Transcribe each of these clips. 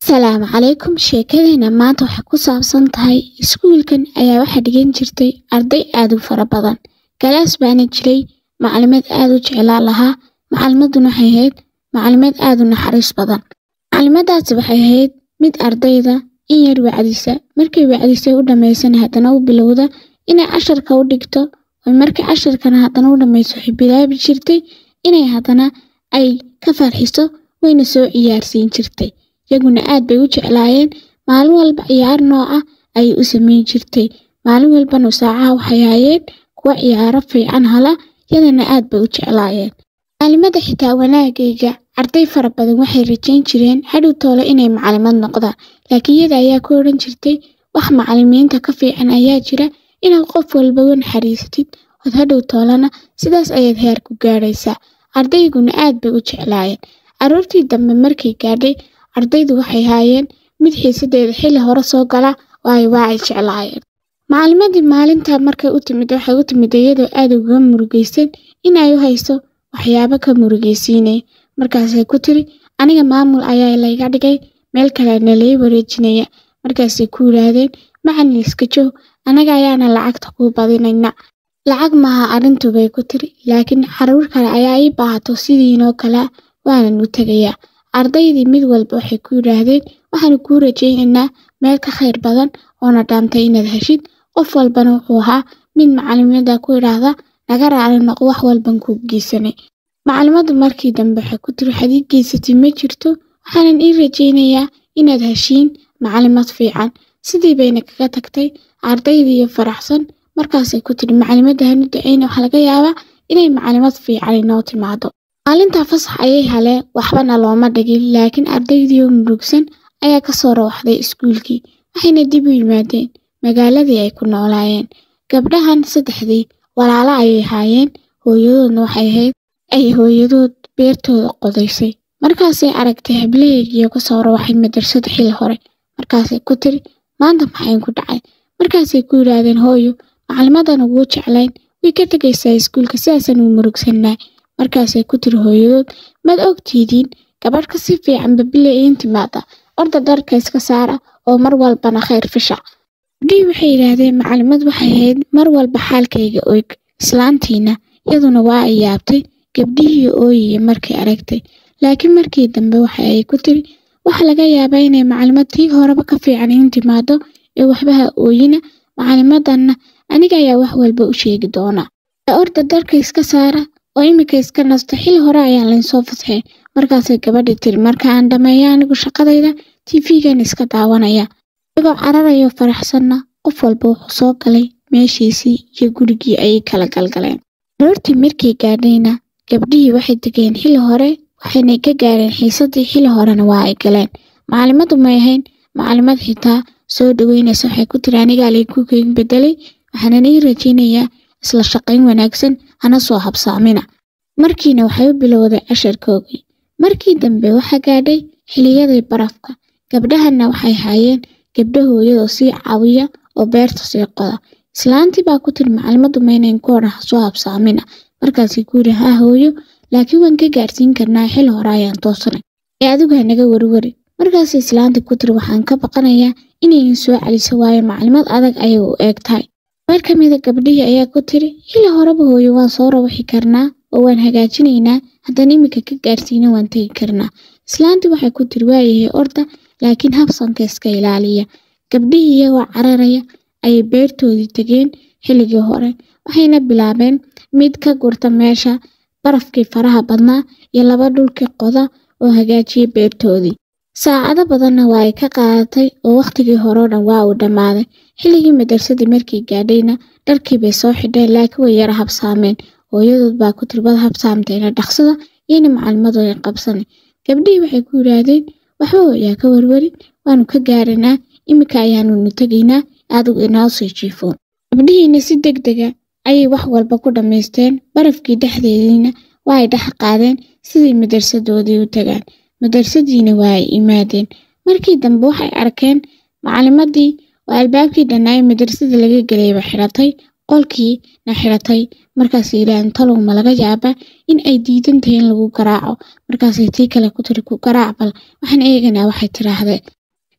Salaamu calaykum sheekadeena maanta waxay ku saabsan tahay iskuulkan ayaa waxaa dhigan jirtay arday aad u fara badan galaas baana jiray maclimad aad u jeclaa lahaa macalimaduna waxay ahayd macalimad aad u naxariis badan macalimadaasi waxay ahayd mid ardayda in yar wacdisa markay wacdisay u dhammaysana haddana u bilowda inay casharka u dhigto oo markay casharkana haddana u dhammayso waxay bilaabi jirtay inay haddana ay ka farxiso wayna soo ciyaarsiin jirtay iyaguna aad bay u jeclaayeen maalin walba ciyaar nooca ayay u samayn jirtay maalin walbana saacaha waxay hayeen kuwa ciyaaro fiican hala yadana aad bay u jeclaayeen macalimada xitaa wanaagayga arday fara badan waxay rajayn jireen hadhow toole inay macalimad noqdaan laakiin iyada ayaa ku odhan jirtay wax macalimiinta ka fiican ayaa jira inaad qof walba u naxariisatid ood hadhow toolana sidaas ayaad heer ku gaadhaysaa ardayguna aad bay u jeclaayeen aroortii dambe markay gaadhay ardaydu waxay haayeen mid xiisadeeda xilli hore soo gala waayo waa ay jeclaayeen macalimadii maalintaa markay u timid waxay u timid iyadoo aad uga murugaysan inay u hayso waxyaabo ka murugaysiinaya markaasay ku tiri aniga maamul ayaa layga dhigay meel kalena lay wareejinaya markaasay ku yidhaahdeen macalin iska joog anaga ayaana lacagta kuu badinayna lacag maaha arrintu bay ku tiri laakiin caruur kale ayaa ii baahato sidiinoo kale waanan u tegayaa ardaydii mid walba waxay ku yidhaahdeen waxaanu kuu rajaynaynaa meel ka khayr badan oona dhaantay inaad heshid qof walbana wuxuu ahaa mid macalimada ku idhaahda naga raali noqo wax walban kuu geysanay macalimadu markii dambe waxay ku tiri waxaad ii geysatay ma jirto waxaanan ii rajaynayaa inaad heshiin macalimad fiican sidii bayna kaga tagtay ardaydiiyo faraxsan markaasay ku tiri macalimada hanu dacayna waxaa laga yaabaa inay macalimad fiican inoo timaado maalintaa fasax ayay haleen waxbana looma dhigin laakiin ardaydii oo murugsan ayaa ka soo rawaxday iskuulkii waxayna dib u yimaadeen magaaladii ay ku noolaayeen gabdhahan saddexdii walaalo ayay haayeen hooyadoodna waxay ahayd ay hooyadood beertooda qodaysay markaasay aragtay hablaheegiioo ka soo rawaxay madrasada xilli hore markaasay ku tiri maanta maxayn ku dhacay markaasay ku yidhaahdeen hooyo macalimadan uguu jeclayn way ka tegaysaa iskuulka sidaasaan uu murugsannaa markaasay ku tiri hooyadood maad ogtiidiin gabadh ka si fiicanba bile iin timaada orda dharka iska saara oo mar walbana khayr fisha gabdhihii waxay yidhaahdeen macalimad waxay ahayd mar walba xaalkayga og islaantiina iyaduna waa ay yaabtay gabdhihii ooyiye markay aragtay laakiin markii dambe waxa ay ku tiri waxa laga yaabaa inay macalimad tii horeba ka fiican iin timaado ee waxbaha ooyina macalimadanna aniga ayaa wax walba u sheegi doonaa orda dharka iska saara oo iminka iska nasto xili hore ayaan laynsoo fasxeen markaasay gabadhii tiri marka aan dhammeeya anigu shaqadayda tv-gan iska daawanaya igoo cararayo faraxsanna qof walba wuxuu soo galay meeshiisii iyo gurigii ayay kala galgaleen aroortii markay gaadhayna gabdhihii waxay degeen xili hore waxayna ka gaareen xiisadii xili horena waa ay galeen macalimadu may ahayn macalimad xitaa soo dhaweynaysa waxay ku tiri anigaa laygu keyn bedelay waxaanan ii rajaynayaa isla shaqayn wanaagsan hana soo habsaamina markiina waxay u bilowday casharkoogii markii dambe waxaa gaadhay xiliyadii barafka gabdhahanna waxay haayeen gabdha hooyadoo sii caawiya oo beerta sii qoda islaantii baa ku tiri macalimadu maynayn ku odhan soo habsaamina markaasay ku yidhi haa hooyo laakiin waan ka gaarsiin karnaa xili hore ayaan toosanay ee adigu hanaga warwari markaasay islaantii ku tiri waxaan ka baqanayaa inaydin soo celiso waayo macalimad adag ayay u eeg tahay meel ka mida gabdhihii ayaa ku tiri xili horeba hooyo waan soo rawaxi karnaa oo waan hagaajinaynaa haddana iminka ka gaarsiina waan tegi karnaa islaantii waxay ku tiri waayahay orda laakiin habsanka iska ilaaliya gabdhihii iyagoo cararaya ayay beertoodii tegeen xilligii hore waxayna bilaabeen mid ka gurta meesha barafkii faraha badnaa iyo laba dhulkii qoda oo hagaajiya beertoodii saacado badanna waa ay ka qaadatay oo wakhtigii horeo dhan waa uu dhammaaday xilligii madarsadii markay gaadhayna dharkii bay soo xidheen laakiin way yara habsaameen hooyadood baa ku tiri wad habsaamtayna dhaqsada iyona macalimadu ay qabsanay gabdhihii waxay ku yidhaahdeen waxba hooyaa ka warwarin waanu ka gaaranaa iminka ayaanunu tegaynaa adigu inoo sii jiifoon gabdhihiina si deg dega ayay wax walba ku dhammaysteen barafkii dhexdeediina waa ay dhex qaadeen sidii madarsadoodii u tagaan madrasadiina waa ay imaadeen markii dambe waxay arkeen macalimadii oo albaabkii dhannaaye madrasada laga gelayba xidhatay qolkii na xidhatay markaasay yidhaaheen talow ma laga yaabaa in ay diidan tahay in lagu garaaco markaasay tii kale ku tiri ku garaac bal waxaan eeganaa waxay tidhaahdeen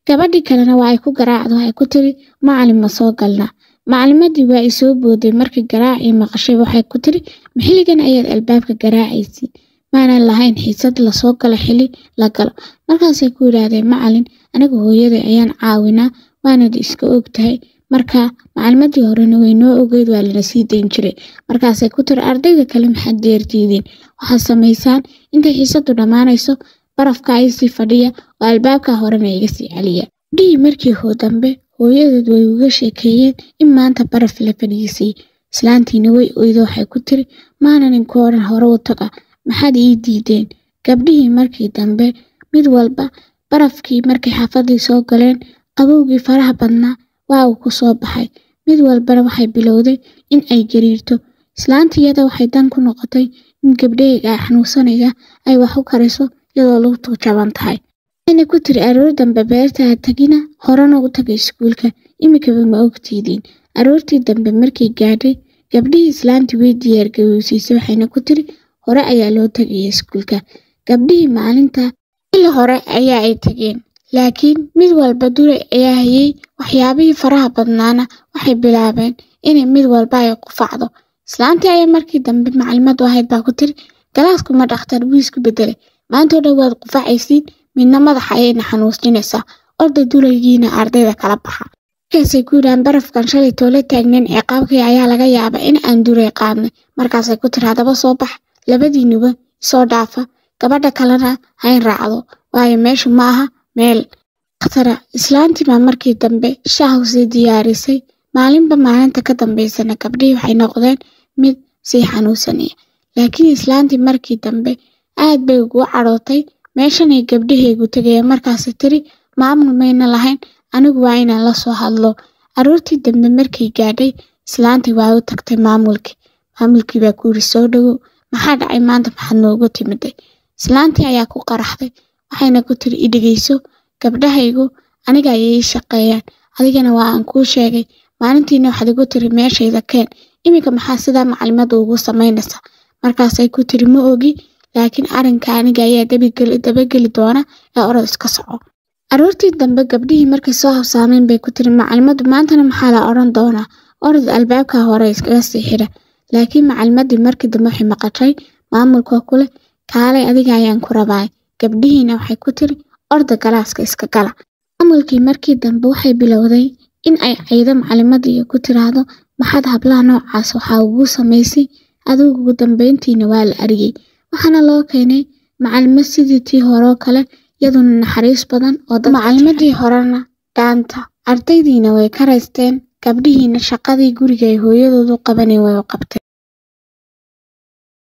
gabadhii kalena waa ay ku garaacdo waxay ku tiri macalin ma soo galnaa macalimadii waa ay soo booday markii garaacii maqashay waxay ku tiri maxilligan ayaad albaabka garaacaysiin maanan lahayn xiisad lasoo galo xili la galo markaasay ku yidhaahdeen macalin aniga hooyaday ayaan caawinaa waanad iska og tahay marka macalimadii horena way noo ogeyd waa lana sii dayn jiray markaasay ku tiri ardayda kale maxaad deerdiideen waxaad samaysaan intay xiisadu dhammaanayso barafka aysii fadhiya oo albaabka horena iga sii celiya dhihii markii hoo dambe hooyadeed way uga sheekeeyeen in maanta baraf la fadhiisay islaantiina way oydo waxay ku tiri maanan inku odhan hore u taga maxaad ii diideen gabdhihii markii dambe mid walba barafkii markay xaafadii soo galeen qabowgii faraha badnaa waa uu ku soo baxay mid walbana waxay bilowday in ay gariirto islaantiyada waxay dan ku noqotay in gabdhaheyga xanuunsanaya ay wax u kariso iyadoo lugtu jaban tahay waxayna ku tiri aroor dambe beerta ha tagina horena u tagay iskuulka imikaba ma ogtiidiin aroortii dambe markay gaadhay gabdhihii islaantii way diyaargarowsiisay waxayna ku tiri hore ayaa loo tagaya iskuulka gabdhihii maalinta xilli hore ayaa ay tageen laakiin mid walba duray ayaa hayay waxyaabihii faraha badnaana waxay bilaabeen inay mid walba ay qufacdo islaantii ayaa markii dambe macalimadu ahayd baa ku tiri galaaskuma dhakhtar wuu isku bedelay maantoo dhan waad qufacaysiin midna madaxa ayayna xanuusjinaysaa orda dulaygiina ardayda kala baxa markaasay ku yidhahaan barafkan shalay toola taagneen ciqaabkii ayaa laga yaaba in aan duray qaadnay markaasay ku tiri haddaba soo bax labadiinuba isoo dhaafa gabadha kalena hayn raacdo waayo meeshu ma aha meel dakhtara islaantii baa markii dambe shaah sii diyaarisay maalinba maalinta ka dambaysana gabdhihii waxay noqdeen mid sii xanuunsanaya laakiin islaantii markii dambe aad bay ugu cadhootay meeshanay gabdhahaygu tegayeen markaasi tiri maamul mayna lahayn anigu waa inaan la soo hadlo aroortii dambe markay gaadhay islaantii waa u tagtay maamulkii maamulkii baa ku yiri soo dhowow maxaa dhacay maanta maxaad noogu timiday islaantii ayaa ku qaraxday waxayna ku tiri idhegeyso gabdhahaygu aniga ayay ii shaqeeyaan adigana waa aan kuu sheegay maalintiina waxaad igu tiri meeshayda keen iminka maxaa sidaa macalimadu ugu samaynaysaa markaasay ku tiri ma ogi laakiin arrinka aniga ayaa dabageli doona ee orod iska soco aroortii dambe gabdhihii markay soo habsaameen bay ku tiri macalimadu maantana maxaa la odhan doonaa orod albaabka hore iskaga sii xidha laakiin macalimadii markii dambe waxay maqashay maamulka kule kaalay adiga ayaan ku rabaay gabdhihiina waxay ku tiri orda galaaska iska gala maamulkii markii dambe waxay bilowday in ay caydo macalimadii ku tiraahdo maxaad hablaha noocaas waxaa ugu samaysay adigu ugu dambeyntiina waa la ariyey waxaana loo keenay macalimo sidii tii horeo kale iyaduna naxariis badan oo macalimadii horena dhaanta ardaydiina way ka raysteen gabdhihiina shaqadii guriga ay hooyadoodu qabanay way u qabteen